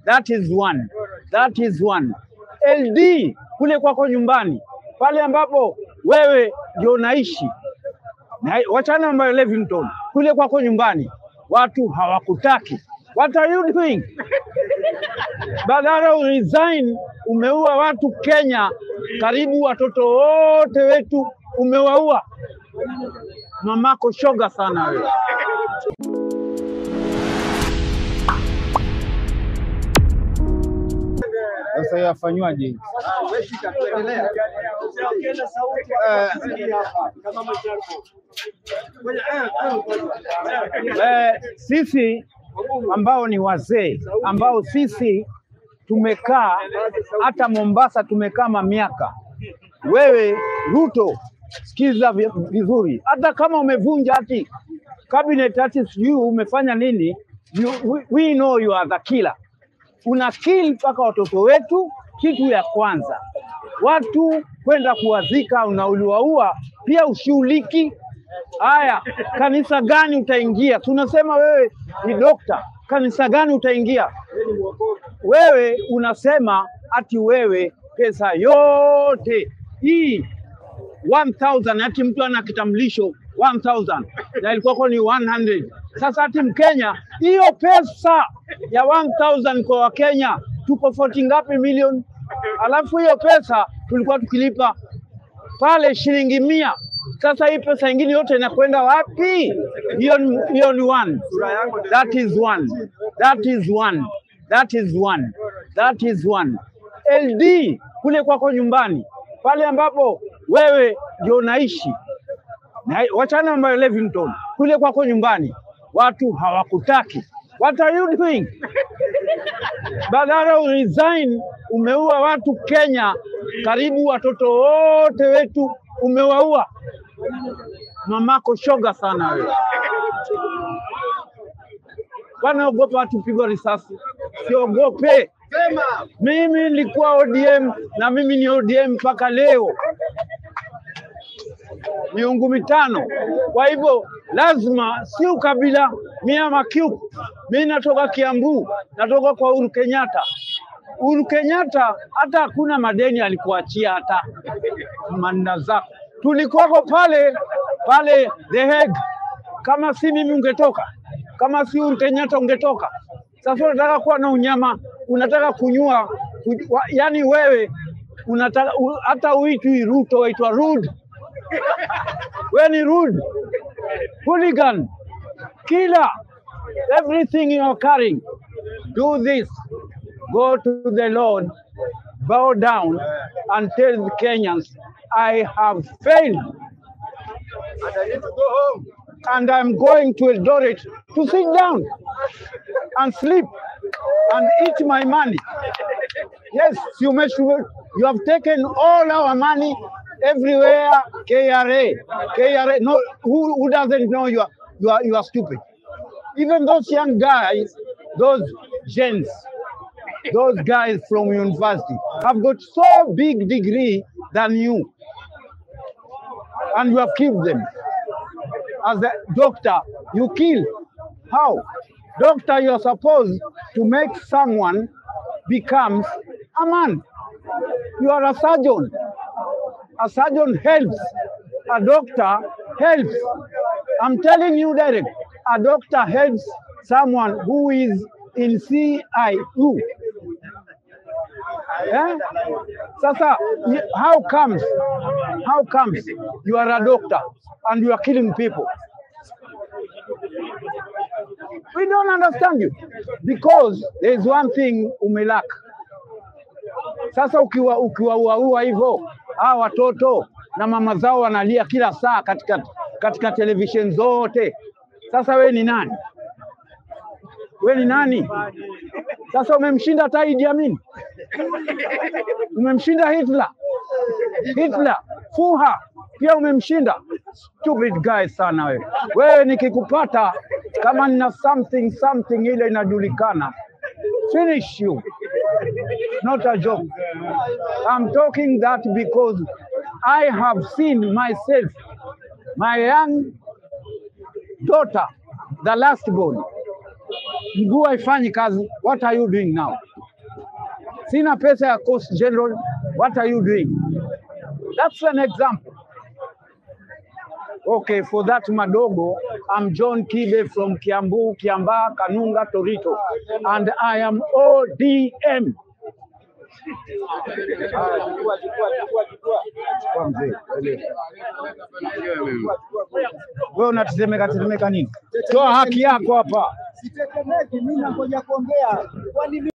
That is one. That is one. LD kule kwako nyumbani, pale ambapo wewe ndio unaishi, na wachana na Levington, kule kwako nyumbani watu hawakutaki. What are you doing? Badala uresign, umeua watu Kenya, karibu watoto wote wetu umewaua. Mamako shoga sana wewe. Sasa yafanywaje? Eh, sisi ambao ni wazee ambao sisi tumekaa hata Mombasa tumekaa mamiaka. Wewe Ruto, sikiza vi- vizuri, hata kama umevunja hati cabinet hati sijui umefanya nini, you, we, we know you are the killer. Una kill mpaka watoto wetu. Kitu ya kwanza, watu kwenda kuwazika, unauliwaua pia ushughuliki Haya, kanisa gani utaingia? Tunasema wewe ni dokta, kanisa gani utaingia? Wewe unasema ati wewe pesa yote hii 1000 ati mtu ana kitambulisho 1000 na ilikuwa ni 100. Sasa ati Mkenya hiyo pesa ya 1000 kwa Wakenya tuko 40 ngapi milioni? Alafu hiyo pesa tulikuwa tukilipa pale shilingi mia. Sasa hii pesa ingine yote inakwenda wapi? Hiyo ni- hiyo ni one. That is one. That is one. That is one. That is one. LD kule kwako nyumbani, pale ambapo wewe ndio unaishi, na wachana na Levington, kule kwako nyumbani watu hawakutaki. What are you doing? Badala uresign, umeua watu Kenya, karibu watoto wote wetu umewaua. Mamako shoga sana wewe. Wanaogopa watu pigwa risasi, siogope. Mimi nilikuwa ODM na mimi ni ODM mpaka leo, miungu mitano. Kwa hivyo lazima, si ukabila. Mimi ama Kiu, mimi natoka Kiambu, natoka kwa Uhuru Kenyatta. Uhuru Kenyatta hata hakuna madeni alikuachia hata manna zako. Tulikuwako pale pale The Hague. Kama si mimi ungetoka, kama si Uhuru Kenyatta ungetoka. Sasa unataka kuwa na unyama, unataka kunyua, kuj- wa- yaani wewe unataka u, hata uitwi Ruto, waitwa rude. Wewe ni rude, hooligan, killer, everything you are carrying. Do this, go to the Lord, bow down, and tell the Kenyans, I have failed. And I'm going to Eldoret to sit down and sleep and eat my money. Yes, you must. You have taken all our money everywhere. KRA, KRA. No, who, who doesn't know you are, you are you are stupid. Even those young guys, those gents, those guys from university have got so big degree than you, and you have killed them. As a doctor, you kill. How? Doctor, you're supposed to make someone becomes a man. You are a surgeon. A surgeon helps. A doctor helps. I'm telling you direct. A doctor helps someone who is in CIU. Eh? Sasa, y- how comes, how comes you are a doctor and you are killing people? We don't understand you because there is one thing umelaka. Sasa ukiwa ukiwauaua hivyo hawa watoto na mama zao wanalia kila saa katika katika television zote. Sasa we ni nani? We ni nani? Sasa umemshinda hata Idi Amin, umemshinda Hitler, Hitler Fuha pia umemshinda. Stupid guy sana wewe. Wewe nikikupata kama nina something something ile inajulikana, finish you. Not a joke. I'm talking that because I have seen myself, my young daughter, the last born, mguu haifanyi kazi. What are you doing now? Sina pesa ya Coast General. What are you doing? That's an example. Okay, for that madogo, I'm John Kibe from Kiambu, Kiambaa, Kanunga, Torito, and I am ODM. Kwa mzee, wewe unatetemeka tetemeka nini? Toa haki yako hapa. Sitetemeki, mimi nangoja kuongea. Kwani